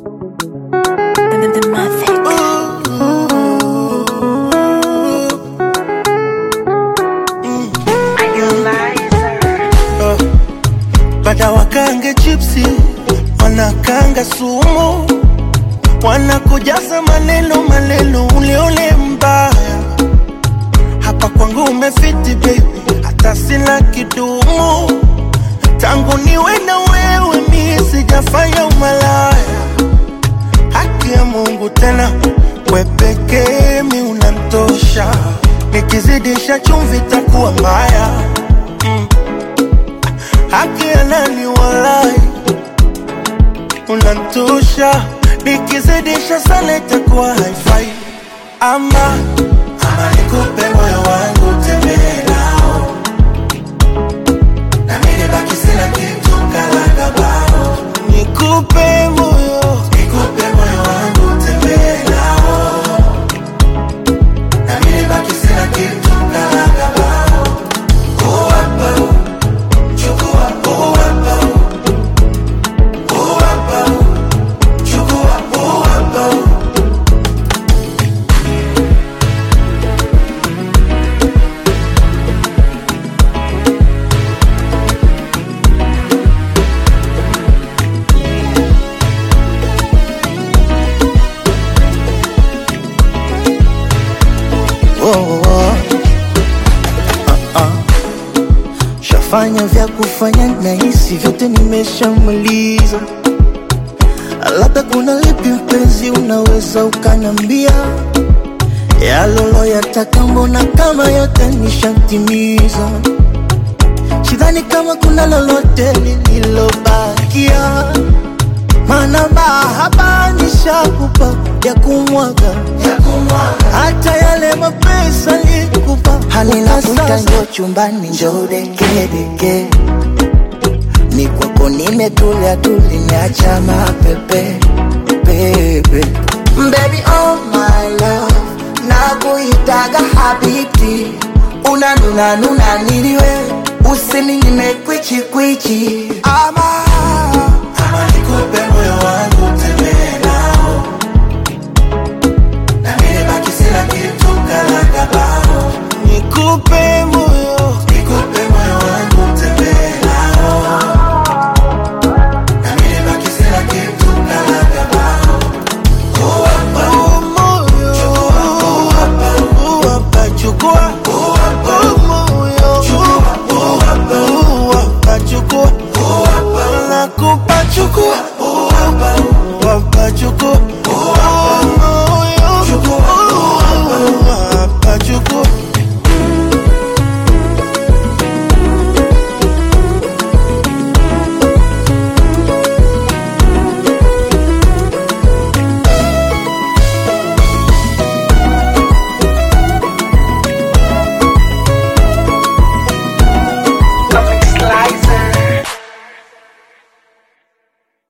The, the Mavic. Bada wakange chipsi, wanakanga sumu, wanakujaza maneno maneno, uleule mbaya. Hapa kwangu umefiti baby, hata sina kidumu. Tangu niwe na wewe mi sijafanya umalaya. Haki ya Mungu tena, we pekee mi unantosha. Nikizidisha chumvi takuwa mbaya haki ya nani walai, unantosha. Nikizidisha sana itakuwa haifai. Ama ama nikupe moyo wangu tembee nao, na mimi baki sina kitu kalaga bao. Nikupe moyo, nikupe moyo wangu tembee nao, na mimi baki sina kitu kalaga bao. Oh, hapa, chukua, oh, hapa, oh, hapa, chukua, oh, hapa. oh, oh. Ah, ah. Shafanya vya kufanya na hisi vyote nimeshamaliza, labda kuna lipi mpenzi, unaweza ukanambia yalolo yataka, mbona kama yote nishatimiza. Sidhani kama kuna lolote lililobakia, maana mahaba nishakupa ya kumwaga hata yale mapesa nikupa halina sasa. Njoo chumbani, njoo dekedeke, ni kwako nimetulia tuli, niacha mapepe pepe. Baby oh my love, nakuitaga habibti, unanuna nuna niliwe, usininyime kwichi kwichi ama